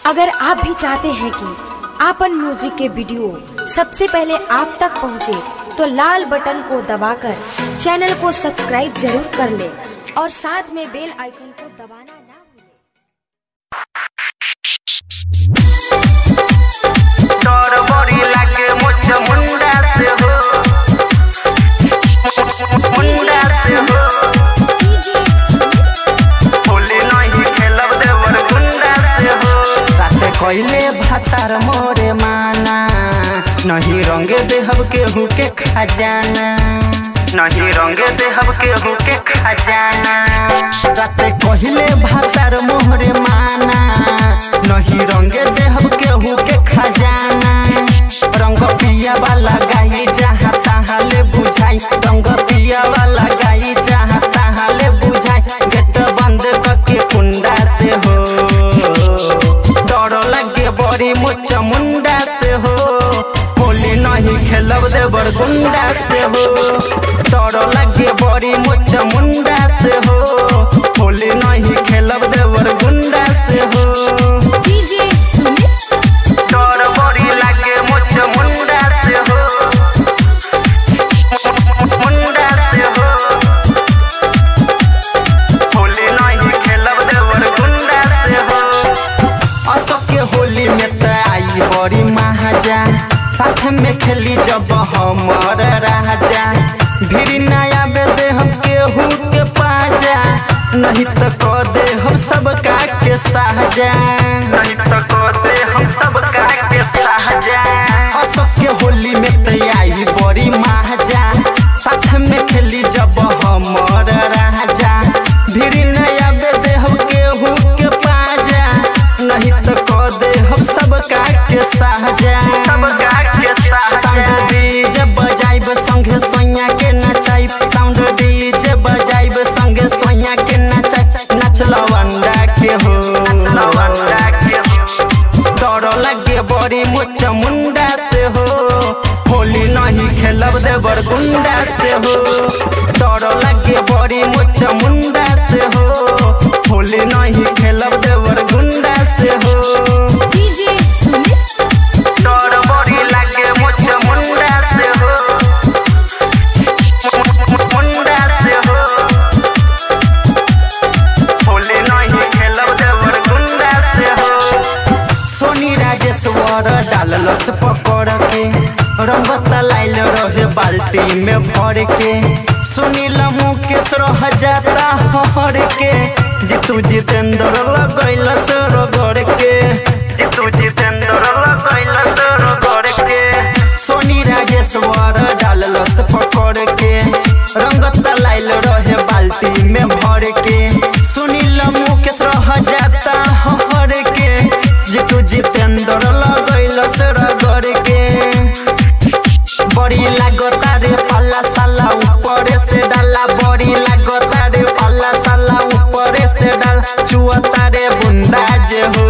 अगर आप भी चाहते हैं कि आपन म्यूजिक के वीडियो सबसे पहले आप तक पहुंचे, तो लाल बटन को दबाकर चैनल को सब्सक्राइब जरूर कर ले और साथ में बेल आइकन को दबाना ना भूलें। तोर बड़ी लागे मुझ मुंडा से हो मुंडा से हो होली नहीं खेलब देवर गुंडा से हो साथे कइले भातार मोरे माना नहीं रंगे देहब केहू के खजाना नहीं रंग देहब केहू के खजाना राते कहिले भातार मोरे माना नहीं रंगे देहब केहू के खजाना रंग पिया वाला गाई जहाँ तहाँ ले बुझाई रंग पिया वाला गाई जहाँ तहाँ ले बुझाई गेट बंद करके कुंडा से हो डर लगे बड़ी मुच मुंडा से हो होली नहीं खेलब देवर गुंडा से हो डर लगे बड़ी मुच मुंडा से हो होली नहीं खेलब देवर गुंडा से हो तोर बड़ी लागे मुझ मुंडा से हो मुंडा से हो होली नहीं खेलब देवर गुंडा से हो अशोक के होली में त आई बड़ी महाजा साथ में खेली जब हमर राजा भीड़ नया बेदे हम केहू के पाजा नहीं तो क दे हम सबका के साजा नहीं तो कहते हम सब के सहजा अशोक के होली में त आई बड़ी महाजा साथ में खेली जब हमर राजा भीड़ नया बेदे हम केहू के पाजा नहीं तो क दे हम सबका के साजा सब के सहजा साउंड डीजे बजाइब संगे सोया के नचाइब साउंड डीजे बजाइब संगे सोया के नचाइब नच लवंडा के हो लवंडा के हो डर लगे बड़ी मुच मुंडा से हो होली नहीं खेलब देवर गुंडा से हो डर लगे बड़ी मुच मुंडा से हो होली नहीं खेलब देवर गुंडा से हो तोर बड़ी लागे मुझ मुंडा से हो मुंडा से हो होली नहीं खेलब देवर गुंडा से हो सोनी राजेश्वर डाललस पकड़ के रंग तलाइल रहे बाल्टी में भर के सुनील मुकेश रह जाता हर के जीतू जितेंद्र लगैलस रगड़ के जीतू जितेंद्र लगैलस रगड़ के सोनी राजेश्वर डाललस पकड़ के रंग तलाइल रहे बाल्टी में भर के सुनील मुकेश रह जाता हर के जीतू जितेंद्र लगैलस रगड़ के बड़ी लागता रे पल्ला साला ऊपर से डाला बड़ी लागता रे पल्ला साला ऊपर से डाल चुअता रे बुंदा जे हो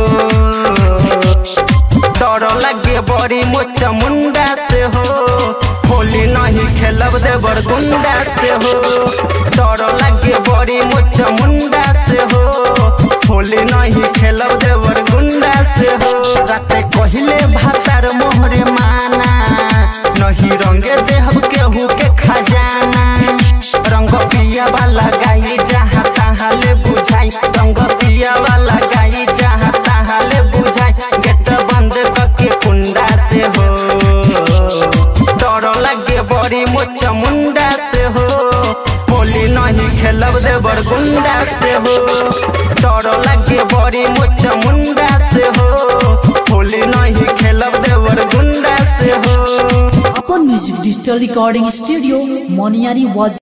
डर लगे बड़ी मुच मुंडा से हो होली नहीं खेलब देवर गुंडा से हो डर लगे बड़ी मुच मुंडा से हो होली नहीं खेलब देवर गुंडा से हो राते कहिले भातार मोहरे माना नहीं रंगे देहब केहू के खजाना रंग पिया वाला गाई जहाँ तहाँ ले बुझाई रंग पिया वाला गाई जहाँ तहाँ ले बुझाई गेट बंद करके कुंडा से हो डर लगे बड़ी मुच मुंडा से हो होली नहीं खेलब देवर गुंडा से हो डर लगे बड़ी मुच मुंडा से हो होली नहीं खेलब देवर गुंडा से हो अपन music digital recording studio Moniyari वाज